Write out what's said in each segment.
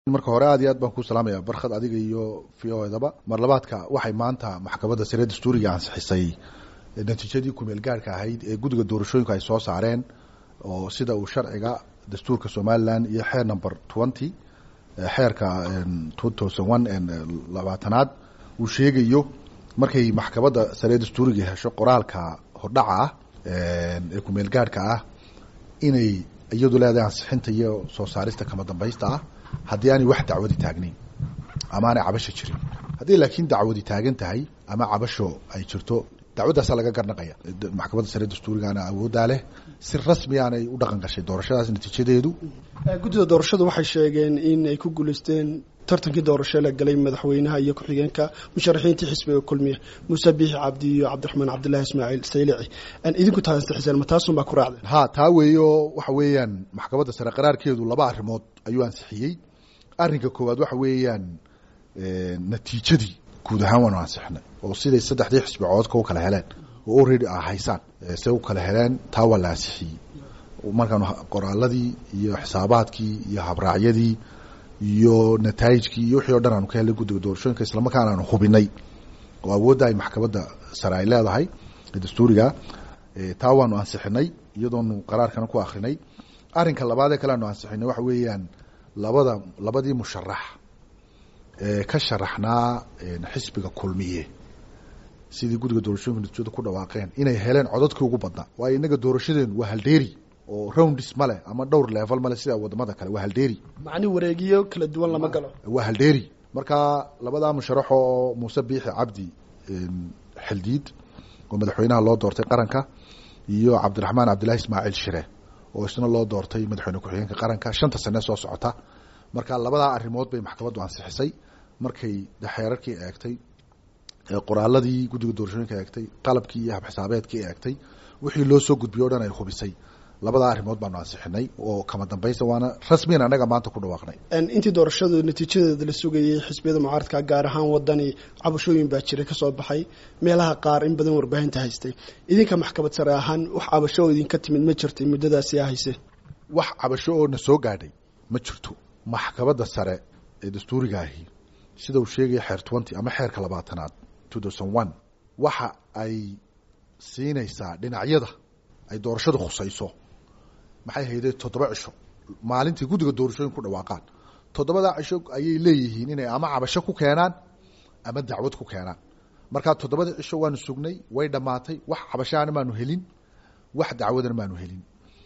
marka hore aad iyo aad baan ku salaamaya barkhad adiga iyo v o edaba mar labaadka waxay maanta maxkamadda sare dastuuriga ansixisay natiijadii kumeel gaarhka ahayd ee guddiga doorashooyinka ay soo saareen oo sida uu sharciga dastuurka somalilan iyo xeer number twenty xeerka two thousand one labaatanaad uu sheegayo markay maxkamadda sare dastuuriga hesho qoraalka hordhaca ah ee kumeel gaarhka ah inay iyadu leedahay ansixinta iyo soo saarista kama dambaysta ah haddii aanay wax dacwadi taagnayn ama aanay cabasho jirin haddii laakiin dacwadi taagan tahay ama cabasho ay jirto dacwaddaasaa laga garnaqaya maxkamadda sare dastuurigaana awooddaa leh si rasmi aanay u dhaqan gashay doorashadaas natiijadeedu guddida doorashadu waxay sheegeen in ay ku guulaysteen tartankii doorasho la galay madaxweynaha iyo ku-xigeenka musharaxiintii xisbiga kulmiya muuse biixi cabdi iyo cabdiraxmaan cabdillahi ismaaciil saylici idinku taa ansixiseen ma taasun baa ku raacdeen ha taa weeyo waxa weeyaan maxkamadda sare qaraarkeedu laba arrimood ayuu ansixiyey arrinka koowaad waxa weeyaan natiijadii guud ahaan waanu ansixinay oo siday saddexdii xisbi coodka u kala heleen oo already a haysaan se u kala heleen taa waa la ansixiyey markaanu qoraaladii iyo xisaabaadkii iyo habraacyadii iyo nataayijkii iyo wixii o dhan aanu ka helnay guddiga doorashooyinka islamarkaana aanu hubinay oo awoodda ay maxkamadda sare ay leedahay dastuuriga taa waanu ansixinay iyadoonu qaraarkana ku akrinay arrinka labaad ee kale aanu ansixinay waxa weeyaan labada labadii musharax ee ka sharaxnaa xisbiga kulmiye sidii guddiga doorashooyinka natiijada ku dhawaaqeen inay heleen codadkii ugu badnaa waayo innaga doorashadeenu waa haldeeri oo roundis male ama dhowr level male sida wadamada kale waa haldeeri macni wareegiyo kala duwan lama galo waa haldeeri marka labadaa musharaxo oo muuse biixi cabdi xildiid oo madaxweynaha loo doortay qaranka iyo cabdiraxmaan cabdillahi ismaaciil shire oo isna loo doortay madaxweyne ku-xigeenka qaranka shanta sane soo socota marka labadaa arrimood bay maxkamaddu ansixisay markay xeerarkii eegtay qoraaladii guddiga doorashooyinka eegtay qalabkii iyo habxisaabeedkii eegtay wixii loo soo gudbiyo o dhan ay hubisay labadaa arrimood baanu ansixinay oo kama dambaysta waana rasmiyan annaga maanta ku dhawaaqnay intii doorashadu natiijadeeda la sugayay xisbiyada mucaaradka gaar ahaan wadani cabashooyin baa jiray kasoo baxay meelaha qaar in badan warbaahinta haystay idinka maxkamad sare ahaan wax cabasho oo idinka timid ma jirtay muddadaasi a hayseen wax cabasho oo na soo gaadhay ma jirto maxkamadda sare ee dastuuriga ahi sida uu sheegaya xeer twenty ama xeerka labaatanaad two thousand one waxa ay siinaysaa dhinacyada ay doorashadu khusayso maxay hayday toddoba cisho maalintii guddiga doorashooyin ku dhawaaqaan toddobadaa cisho ayay leeyihiin inay ama cabasho ku keenaan ama dacwad ku keenaan markaa toddobada cisho waanu sugnay way dhammaatay wax cabashaana maanu helin wax dacwadana maanu helin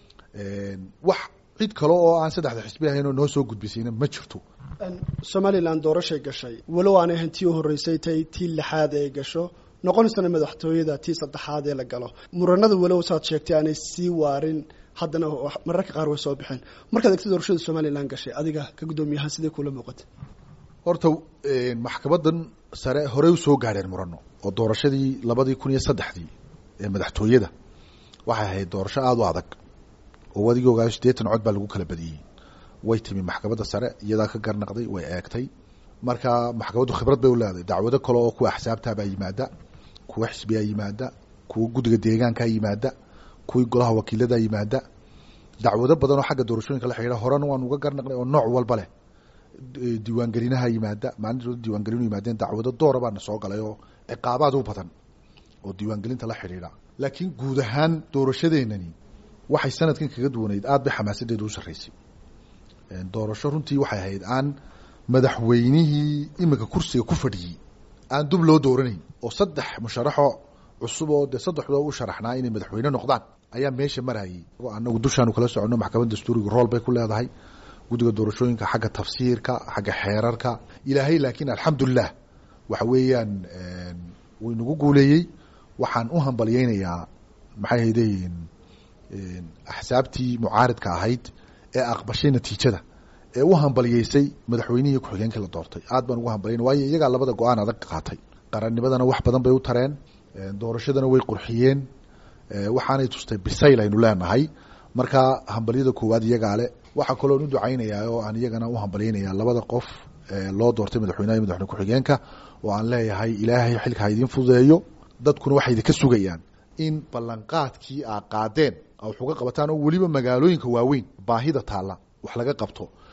wax cid kale oo aan saddexda xisbi ahayn oo noo soo gudbisayna ma jirto somalilan doorashay gashay walow aanay ahayn tii u horreysay tay tii lixaad ee gasho noqonaysana madaxtooyada tii saddexaad ee la galo muranada walow saad sheegtay aanay sii waarin haddana mararka qaar way soo baxeen markaad egta doorashada somalilan gashay adiga ka guddoomiyahaan sidee kula muuqatay horta maxkamadan sare horey u soo gaadheen murano oo doorashadii labadii kun iyo saddexdii ee madaxtooyada waxay ahayd doorasho aada u adag oo adigii ogaayo siddeetan cod baa lagu kala badiyey way timi maxkamadda sare iyadaa ka garnaqday way eegtay marka maxkamaddu khibrad bay u leedahay dacwado kale oo kuwa axsaabtaabaa yimaada kuwa xisbiyaa yimaada kuwa guddiga deegaankaa yimaada kuwii golaha wakiiladaa yimaada dacwado badan oo xagga doorashooyinka la xidhiidha horena waan uga garnaqnay oo nooc walba leh diiwaangelinaha yimaada maalintood diiwaangelinu yimaadeen dacwado doora baana soo galay oo ciqaabaad u badan oo diiwaangelinta la xidhiidha laakiin guud ahaan doorashadeenani waxay sanadkan kaga duwanayd aad bay xamaasadeedu u sarreysay doorasho runtii waxay ahayd aan madaxweynihii iminka kursiga ku fadhiyey aan dub loo dooranayn oo saddex musharaxo cusub oo dee saddexdoo u sharaxnaa inay madaxweyne noqdaan ayaa meesha marayay anagu dushaanu kala soconno maxkamadda dastuuriga rool bay ku leedahay guddiga doorashooyinka xagga tafsiirka xagga xeerarka ilaahay laakiin alxamdulilah waxa weeyaan wuu inagu guuleeyey waxaan u hambalyeynayaa maxay haydeyn axsaabtii mucaaridka ahayd ee aqbashay natiijada ee u hambalyeysay madaxweynihii ku-xigeenkii la doortay aad baan ugu hambalyayna waayo iyagaa labada go-aan adag qaatay qarannimadana wax badan bay u tareen doorashadana way qurxiyeen waxaanay tustay bisayl aynu leenahay marka hambalyada koowaad iyagaa le waxaa kaloon u ducaynayaa oo aan iyagana u hambalyeynayaa labada qof loo doortay madaxweynaha iyo madaxweyne ku-xigeenka oo aan leeyahay ilaahay xilka ha idiin fududeeyo dadkuna waxay idinka sugayaan in ballanqaadkii aa qaadeen wax uga qabataan oo weliba magaalooyinka waaweyn baahida taalla wax laga qabto